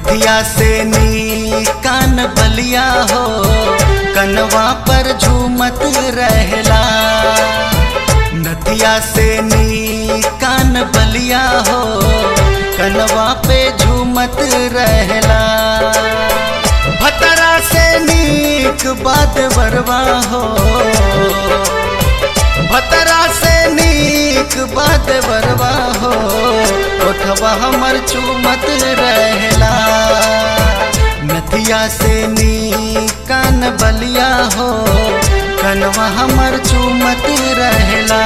नथिया से नी कान बलिया हो कनवा पर झूमत रहला नथिया से नी कान बलिया हो कनवा पे झूमत रहला भतरा से नीक बात बरवा हो भतरा से नीक बात बरवा हो ओठवा हमर चूमत रहला नथिया से नी कान बलिया हो कनवा हमर चूमत रहला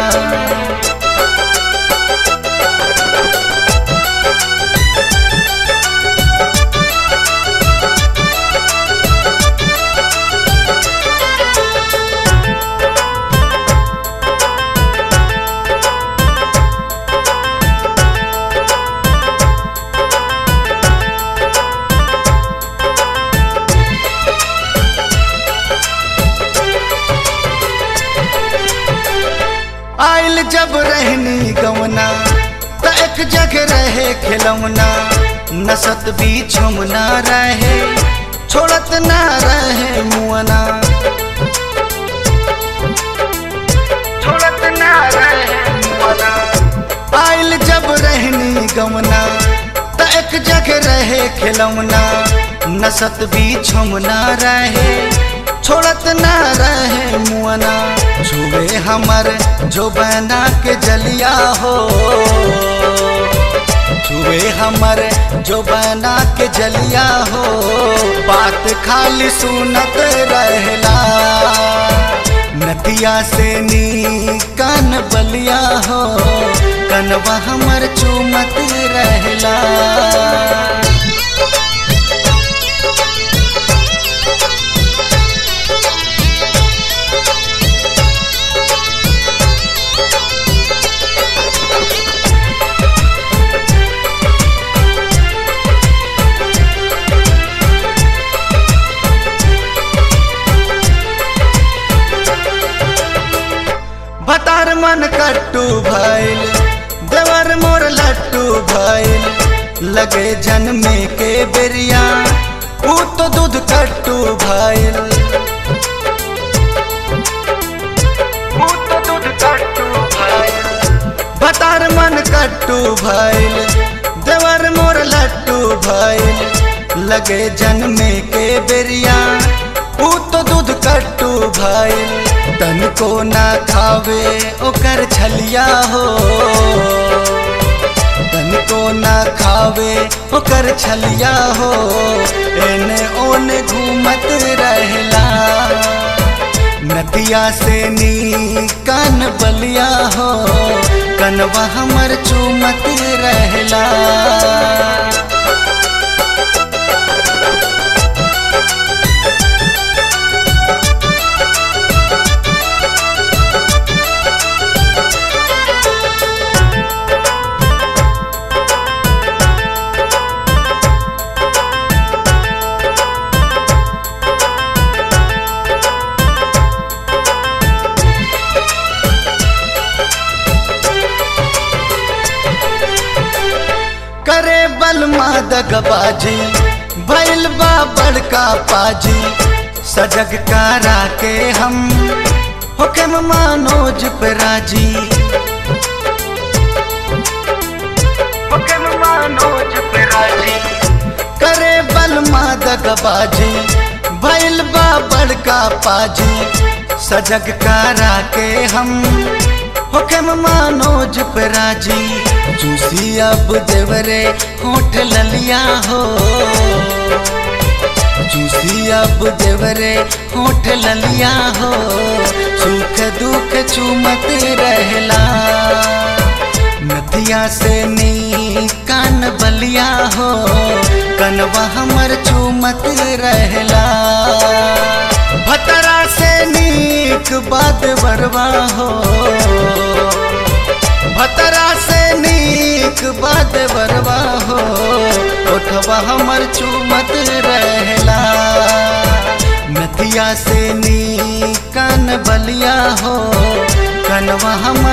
आइल जब रहनी गवना त एक जगह रहे खिलौना नसत भी छुमना रहे छोड़त ना रहे मुअना छोड़त ना रहे मुअना आइल जब रहनी गवना त एक जगह रहे खिलौना नसत भी छुमना रहे छोड़त ना रहे मुअना छुए हमर जो बना के जलिया हो छुए हमर जो बना के जलिया हो बात खाली सुनत रहला नतिया से नी कान बलिया हो कनवा हमर चूमत रहला भतार मन कट्टू भइल देवर मोर लट्टू भइल लगे जन्मे के बेरिया ऊ तो दूध कट्टू भइल ऊ तो दूध कट्टू भइल भतार मन कट्टू भइल देवर मोर लट्टू भइल लगे जन्मे के बेरिया ऊ तो दूध कट्टू भइल तन को ना खावे ओकर छलिया हो तन को ना खावे ओकर छलिया हो एने ओने घूमत रहला नदिया से नी कान बलिया हो कनवा हमर चूमत रहला करे बलमा दगबाजी भैल बा बड़का पाजी सजग कारा के हम हुक्म मानोज पे राजी हुक्म मानोज पे राजी करे बलमा दगबाजी भैल बा बड़का पाजी सजग कारा के हम हुक्म मानोज पे राजी जूसी अब देवरे होठ ललिया हो जूसी अब देवरे होठ ललिया हो सुख दुख चूमत रहला नदिया से नी कान बलिया हो कनवा हमर चूमत रहला भतरा से नीक बात बरवा हो भतरा से नीक बात बरवा हो ओठवा हमर चूमत रहला नदिया से नी कान बलिया हो कनवा हमर